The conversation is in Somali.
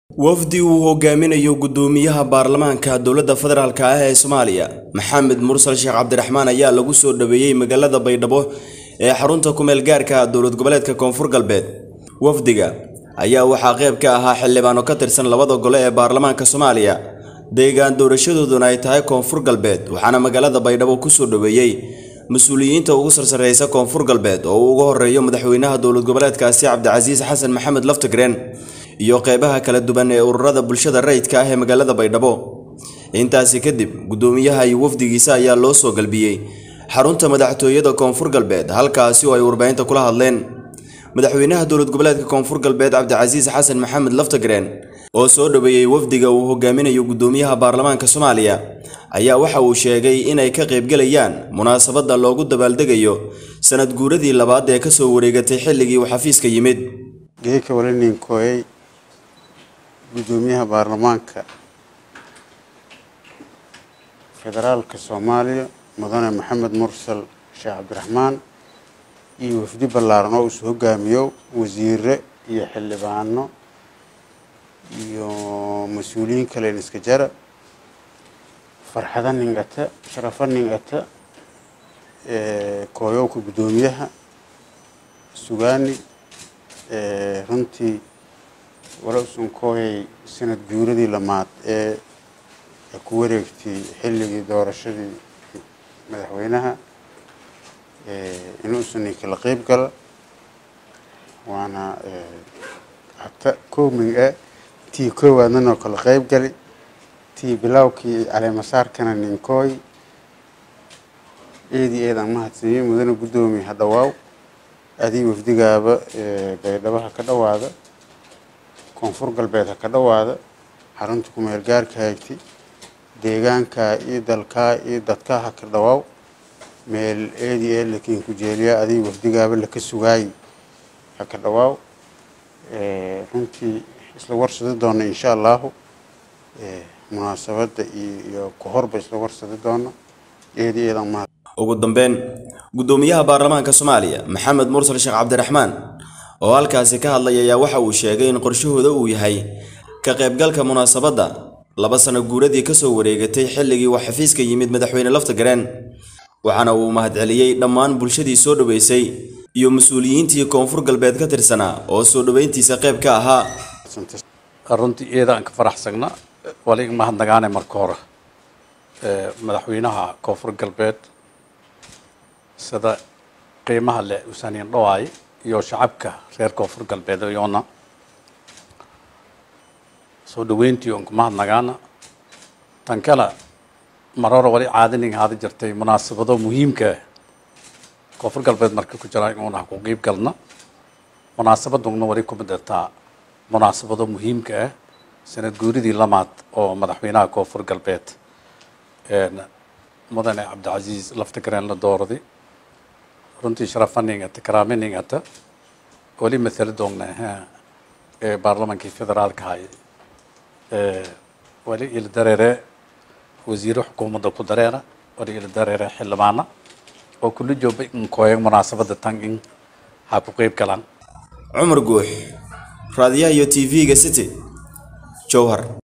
wafdi uu hogaaminayo gudoomiyaha baarlamaanka dowladda federaalk ah ee soomaaliya maxamed mursal sheekh cabdiraxmaan ayaa lagu soo dhaweeyey magaalada baydhabo ee xarunta kumeel gaarka dowlad goboleedka koonfur galbeed wafdiga ayaa waxaa qayb ka ahaa xildhibaano ka tirsan labada gole ee baarlamaanka soomaaliya deegaan doorashadooduna ay tahay koonfur galbeed waxaana magaalada baydhabo kusoo dhaweeyey mas-uuliyiinta ugu sarsareysa koonfur galbeed oo uu uga horeeyo madaxweynaha dowlad goboleedkaasi cabdicasiis xasan maxamed laftigreen iyo qeybaha kala duwan ee ururada bulshada rayidka ah ee magaalada baydhabo intaasi kadib gudoomiyaha iyo wafdigiisa ayaa loo soo galbiyey xarunta madaxtooyada koonfur galbeed halkaasi oo ay warbaahinta kula hadleen madaxweynaha dowlad goboleedka koonfur galbeed cabdicasiis xasan maxamed laftigreen oo soo dhaweeyey wafdiga uu hogaaminayo gudoomiyaha baarlamaanka soomaaliya ayaa waxa uu sheegay inay ka qaybgelayaan munaasabadda loogu dabaaldegayo sanad guuradii labaad ee kasoo wareegatay xilligii uu xafiiska yimid geeka walaninkoyey gudoomiyaha baarlamaanka federaalka soomaaliya mudane maxamed mursal sheekh cabdiraxmaan iyo wafdi ballaaran oo isu hogaamiyo wasiire iyo xildhibaano iyo mas-uuliyiin kalen iska jara farxada ningata sharafo ningata kooyowka guddoomiyaha sugaani runtii wala usun kooyay sanad guuradii lamaad ee ku wareegtay xilligii doorashadii madaxweynaha inuusan kala qeyb gala waana hata kooming ah tii koowaadnanoo kala qeyb gali tii bilowkii caleemasaarkana ninkooy eedii eedaan mahadsiiyey mudane guddoomiye ha dhawaaw adii wafdigaaba baydhabo ha ka dhawaada koonfur galbeed ha ka dhawaada xarunta kumeel gaarka haygtay deegaankaa iyo dalkaa iyo dadkaa ha ka dhawaaw meel eedii ee lakiin ku jeeliyaa adii wafdigaaba laka sugaayi ha ka dhawaaw runtii isla warsadi doona insha allahu munaasabadda iyo ku horba isla warsadi doona eedii eedaan mahad ugu dambeyn gudoomiyaha baarlamaanka soomaaliya maxamed mursal sheekh cabdiraxmaan oo halkaasi ka hadlay ayaa waxa uu sheegay in qorshahooda uu yahay ka qaybgalka munaasabadda laba sano guuradii kasoo wareegatay xilligii uu xafiiska yimid madaxweyne laftigreen waxaana uu mahadceliyey dhammaan bulshadii soo dhoweysay iyo mas-uuliyiintii koonfur galbeed ka tirsanaa oo soo dhoweyntiisa qayb ka ahaa runtii iyada aan ka faraxsagna wali mahadnagaane marka hore madaxweynaha koonfur galbeed sida qiimaha leh usaaniin dhawaay iyo shacabka reer koonfur galbeed iyoona soo dhaweyntii oon ku mahadnagaana tan kale mar hore wali caadaning haada jirtay munaasabado muhiimka ah koonfur galbeed marka ku jira inuuna ku qiib galna munaasabaduna wali kuma dirtaa munaasabado muhiimka ah sanad guuridii lamaad oo madaxweynaha koonfur galbeed mudane cabdicasiis laftigreen la doorday runtii sharafaningata karaaminingata wali matala doogna ee baarlamaankii federaalka hay wali ila dareere wasiire xukuumadda ku dareera wali ila dareere xildhibaana oo kula jooba in kooyan munaasabadda tan in ha ku qeyb galaan cumar guux raadiyaha iyo t v-ga city jowhar